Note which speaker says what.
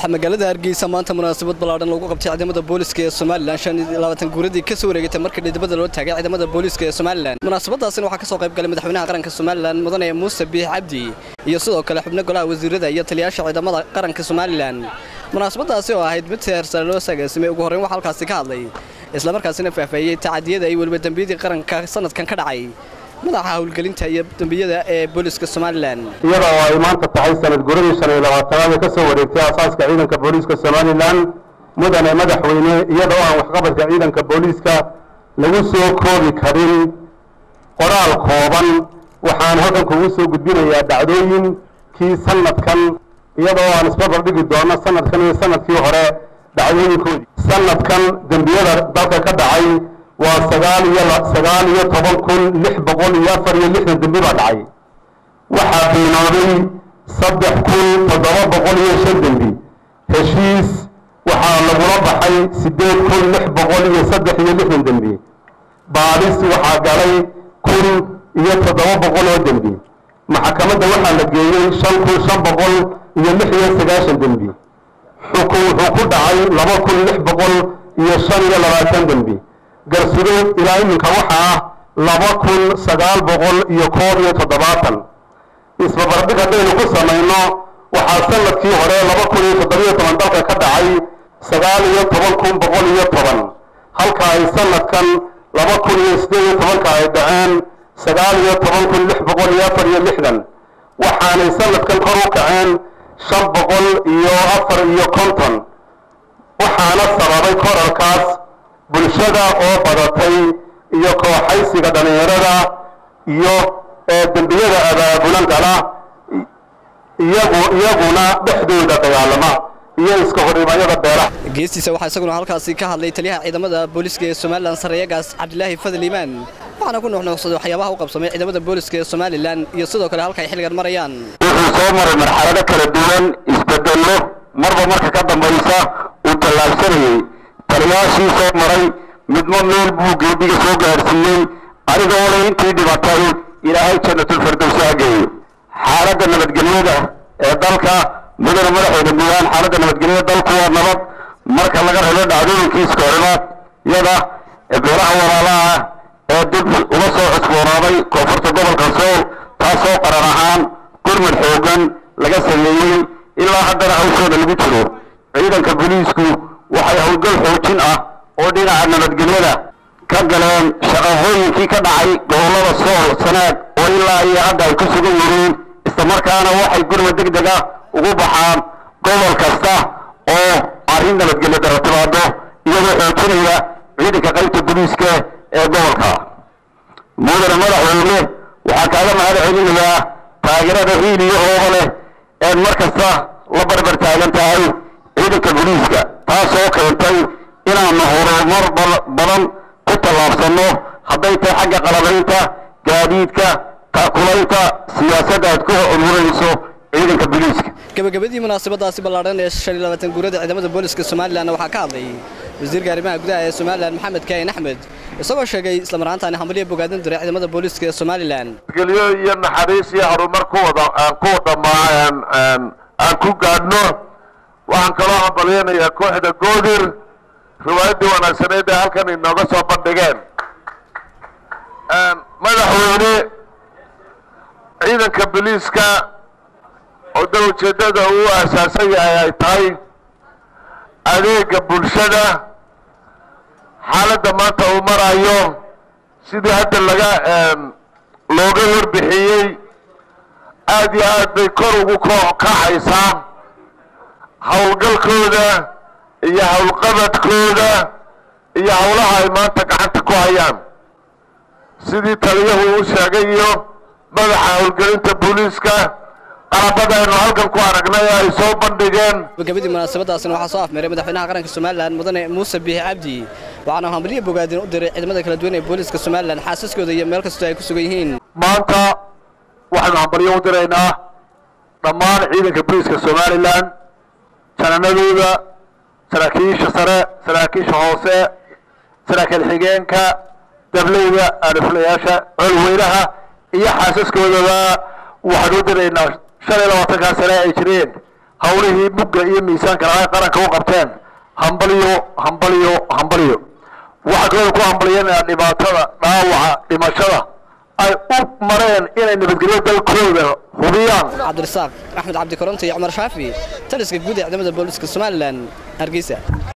Speaker 1: waxaa magaalada hargeysa maanta munaasabad ballaadhan lagu qabtay ciidamada booliska ee somalilan shan iyo labaatan guuradii ka soo wareegatay markii dhidibada loo taagay ciidamada booliska ee somalilan munaasabadaasina waxaa ka soo qayb galay madaxweynaha qaranka somalilan mudane muuse biix cabdi iyo sidoo kale xubno golaha wasiirada iyo taliyaasha ciidamada qaranka somalilan munaasabadaasi oo ahayd mid seersare loo sagaasimay ugu horreyn waxaa halkaasi ka hadlay islamarkaasina faahfaahiyey tacadiyada iyo weliba dembiyadii qaranka sanadkan ka dhacay madaxa howlgelinta iyo dembiyada ee booliska somalilan
Speaker 2: iyada oo ay maanta tahay sanad guradii shan iyo labaatanaad ee ka soo wareegtay aasaaska ciidanka booliiska somalilan mudane madaxweyne iyada oo aan waxqabadka ciidanka booliiska lagu soo koobi karin qoraal kooban waxaan halkan kugu soo gudbinayaa dhacdooyinkii sanadkan iyada oo aan isbarbar dhigi doono sanadkan iyo sanadkii hore dhacdooyinkoodii sanadkan dembiyada dalka ka dhacay waa sagaal iyo sagaal iyo toban kun lix boqol iyo afar iyo lixdan dembi baa dhacay waxaa beenooday saddex kun toddoba boqol iyo shan dembi heshiis waxaa lagula baxay siddeed kun lix boqol iyo saddex iyo lixdan dembi baadhis waxaa galay kun iyo toddoba boqol oo dembi maxkamadda waxaa la geeyey shan kun shan boqol iyo lix iyo sagaashan dembi xukun wuxuu ku dhacay laba kun lix boqol iyo shan iyo labaatan dembi garsudood ilaa iminka waxaa ah laba kun sagaal boqol iyo koob iyo toddobaatan isbabardhig haddaynu ku samayno waxaa sanadkii hore laba kun iyo toddobiyo toban dalka ka dhacay sagaal iyo toban kun boqol iyo toban halka ay sanadkan laba kun iyo siddeed iyo tobanka ay dhaceen sagaal iyo toban kun lix boqol iyo afar iyo lixdan waxaanay sanadkan kor u kaceen shan boqol iyo afar iyo konton waxaana sababay korarkaas bulshada oo badatay iyo kooxaysiga dhallinyarada iyo dembiyada abaabulan gala iyagu iyaguna dhexdooda dagaalama iyo iska horimayada beelaha
Speaker 1: geestiisa waxaa isaguna halkaasi ka hadlay taliyaha ciidamada booliska ee somalilan sareeyagaas cabdilaahi fadal iimaan waxaana ku nuuxnuuxsaday waxyaabaha u qabsamay ciidamada booliska ee somalilan iyo sidoo kale halka ay xilligan marayaan
Speaker 2: wuxuu soo maray marxalado kala duwan isbedello marba marka ka dambaysa uu tallaabsanayey taliyaashii soo maray midmo meel buu geediga soo gaadhsiiyey aniga ole intii dhibatay ilaahay jannatulfardowsi ha geeyo xaaladda nabadgelyada ee dalka mudane madaxweyne guuhaan xaaladda nabadgelyada dalku waa nabad marka laga rabo dhacdooyinkii iska horimaad yada beelaha walaalaha ee dib uga soo cusboonaaday koonfurta gobolka sool taasoo qaran ahaan gurmud xoogan laga sameeyey ilaa haddana hawshooda lagu jiro ciidanka booliisku waxay howlgal xoojin ah oo dhinaca nabadgelyada ka galeen shaqaqooyinkii ka dhacay gobollada sool sanaag oo ilaa iyo hadda ay ku sugan yihiin islamarkaana waxay gurmud deg deg ah ugu baxaan gobol kasta oo arrin nabadgelyo dara timaado iyadoo xoojinaya ciidanka qaybta booliiska ee gobolka mudane madaxweyne waxaa kaaga mahad celinayaa taageerada hiil iyo hooba leh eed mar kasta la barbar taagan tahay ciidanka booliiska taasoo keentay inaanu horumar badan ku tallaabsanno hadday tahay xagga qalabaynta gaadiidka taakulaynta siyaasadda aad ku ururayso ciidanka booliiska
Speaker 1: gabagabadii munaasabadaasi ballaadhan ee shan iyo labaatan guurada ciidamada booliska somalilan waxaa ka hadlay wasiirka arrimaha gudaha ee somalilan maxamed kaahin axmed isagoo sheegay islamaraantaani hamaliya bogaadin diray ciidamada booliska ee somalilan
Speaker 2: gelyo iyo naxariis iyo horumar ku wada aan ku dhammaan aan ku gaadhno waxaan kaloo hambalyanayaa kooxda goodir riwaayaddii wanaagsaneed ee halkan inooga soo bandhigeen madaxweyne ciidanka booliiska oo da ujeeddada uu aasaasan yahay ay tahay adeega bulshada xaaladda maanta uu marayo sidii hadda laga looga warbixiyey aad iyo aad bay kor ugu kacaysaa howlgalkooda iyo howlqabadkooda iyo howlaha ay maanta gacanta ku hayaan sidii taliyahu uu sheegay iyo madaxa howlgelinta booliiska qalabadaynu halkan ku aragnay ay soo bandhigeen
Speaker 1: gabagabadii munaasabadaasina waxaa soo afmeeray madaxweynaha qaranka somalilan mudane muuse biixi cabdi waxaana hambalyo bogaadin u diray ciidamada kala duwan ee booliiska somalilan xaasaskooda iyo meel kastoo ay ku sugan yihiin
Speaker 2: maanta waxaynu hambalyo u diraynaa dhammaan ciidanka booliiska somalilan jananadooda saraakiisha sare saraakiisha hoose saraakiil xigeenka dableyda aariflayaasha colweynaha iyo xaasaskoodaba waxaanu u diraynaa shan iyo labaatankaa sane ay jireen
Speaker 3: hawlihii mugga iyo miisaanka lahaa qaranka u qabteen hambalyo hambalyo hambalyo waxaa kaloo ku hambalyanaya dhibaatada dhaawaca dhimashada ay u mareen inay nabadgelyo dalkooda hubiyaan
Speaker 1: cabdirasaaq axmed cabdi koronto iyo cumar shaafi taliska guud ee ciidamada booliska somalilan hargeysa